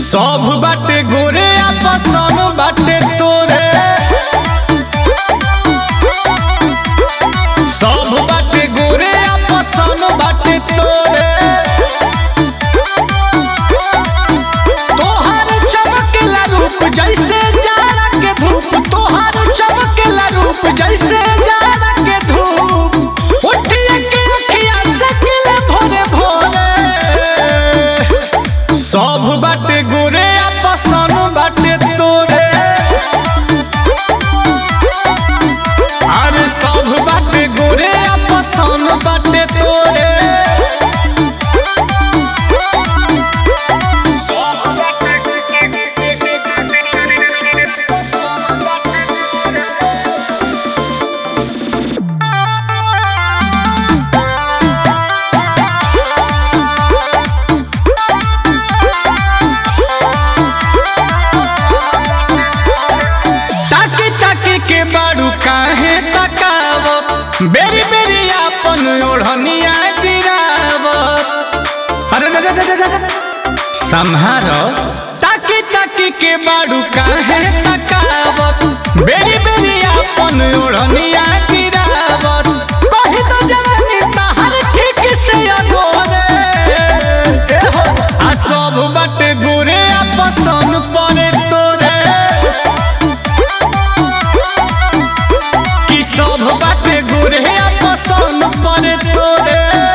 सब बाटे गोरे आपसन बाटे तोरे सब बाटे गोरे आपसन बाटे तोरे तोहर चमकेला रूप जैसे जाड़ा के धूप तोहर चमकेला रूप जैसे जाड़ा के धूप उठिए के अखिया सकेला भोरे भोरे सब बाटे गोरे आपसन बाटे तोरे अरे सब बाटे गोरे आपसन बाटे तोरे ताकी ताकी के बाड़ू काहे तकावत बेरी बेरी आपन ओढ़निया गिरावत अरे रे रे रे रे रे। संहारो ताकी ताकी के बाड़ू काहे तकावत बेरी बेरी आपन ओढ़निया गिरावत कहि तो जवानी तहर ठीक से अगोरे ए हो आ सब बाटे गोरे आपसन परे तोरे कि सब बाटे गोरे पसंद पड़े तोरे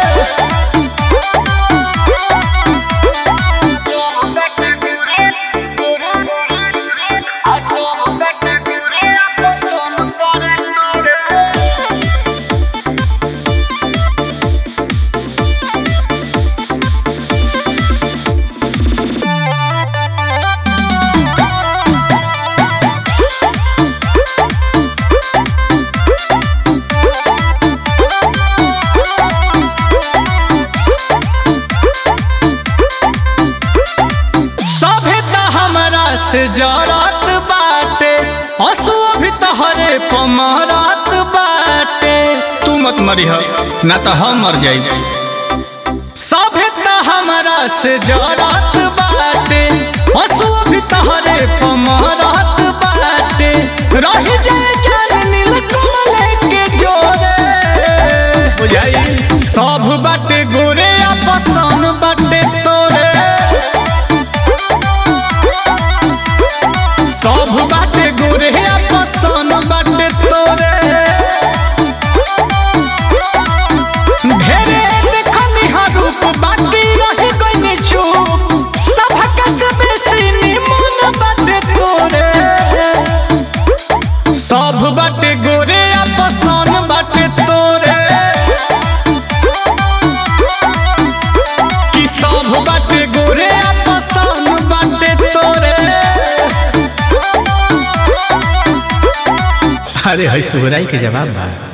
सभे त हमरा से जरत बाटे हंसुआ भी तहरे पमरत बाटे तू मत मरी ना तो हम मर जाई सभे त हमरा से जरत बाटे हंसुआ भी तहरे पमरत बाटे रही जाए जान नील कमल के जोरे बुझाई सब बाटे गोरे आपसन बाटे तोरे सब बाटे गोरे पसन बाटे तोरे ढेरे देखनी हा रूप बाकी रही गइनी चुप सबक से बेसी निमन बाटे तोरे सब बाटे गोरे पसन बाटे तोरे कि सब बाटे गोरे पसन बाटे तोरे अरे है सुहराई के जवाब बा